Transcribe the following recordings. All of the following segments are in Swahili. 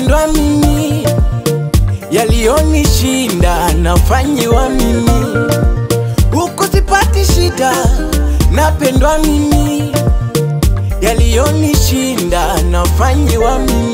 napendwa mimi, yaliyonishinda nafanyiwa mimi, huku sipati shida, napendwa mimi, yaliyonishinda nafanyiwa mimi.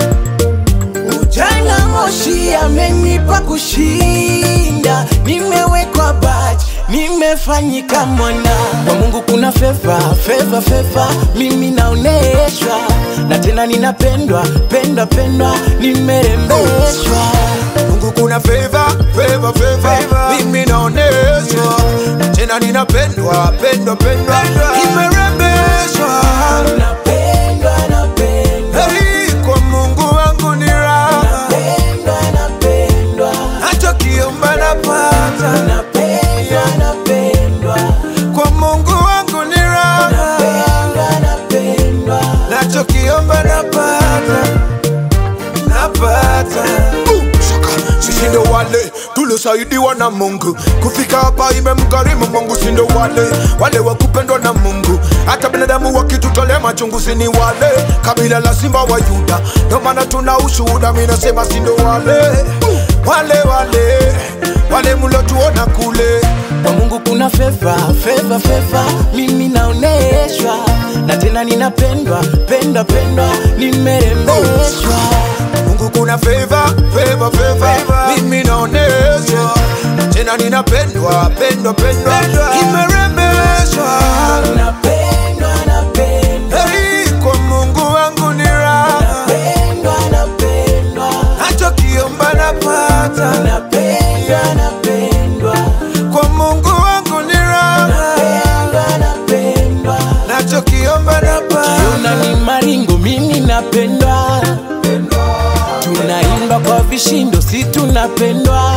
Ujana moshi amenipa kushinda, nimewekwa baji, nimefanyika mwana kwa Mungu. Kuna feva feva feva, mimi naoneshwa na tena ninapendwa pendwa pendwa, nimerembeshwa Mungu kuna favor, favor, favor. Mimi naoneshwa tena ninapendwa pendwa pendwa, nimerembeshwa napendwa napendwa Hey, kwa Mungu wangu ni raha, napendwa napendwa hata kiomba napata. napendwa napendwa Kwa Mungu wangu ni raha, napendwa napendwa nachokiomba napata, napata. Sisi ndo wale tuliosaidiwa na Mungu kufika hapa, imemgharimu Mungu. Si ndo wale wale wa kupendwa na Mungu, hata binadamu wakitutolea machungu, si ni wale kabila la simba wa Yuda. Ndo maana tuna ushuhuda, mimi nasema si ndo wale wale wale wale mlotuona kule kwa Mungu kuna feva feva feva, mimi naoneshwa na tena ninapendwa pendwa pendwa, nimerembeshwa Mungu kuna favor, favor, favor. Mimi naoneshwa tena ninapendwa pendwa pendwa, nimerembeshwa napendwa napendwa Hey, kwa Mungu wangu ni raha, pendwa napendwa hata kiomba napata. napendwa napendwa Kwa Mungu wangu ni raha, pendwa napendwa nachokiomba napata. Ukiona ni maringo, mimi napendwa, tunaimba kwa vishindo, si tunapendwa.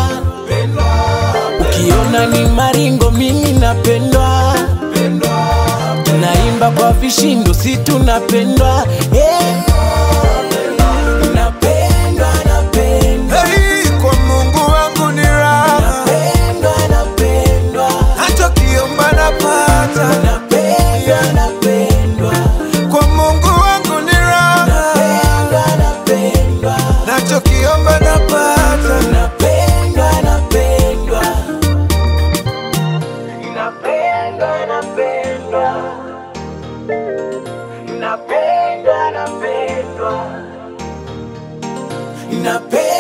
Ukiona ni maringo, mimi napendwa, tunaimba kwa vishindo, si tunapendwa. Eh. Napendwa, napendwa, Hey, kwa Mungu wangu ni raha, pendwa, napendwa, hata kiomba napata. napendwa, napendwa, Kwa Mungu wangu ni raha, pendwa, napendwa. nachokiomba napata. Napendwa, napendwa. Napendwa, napendwa. Napendwa, napendwa. Napendwa.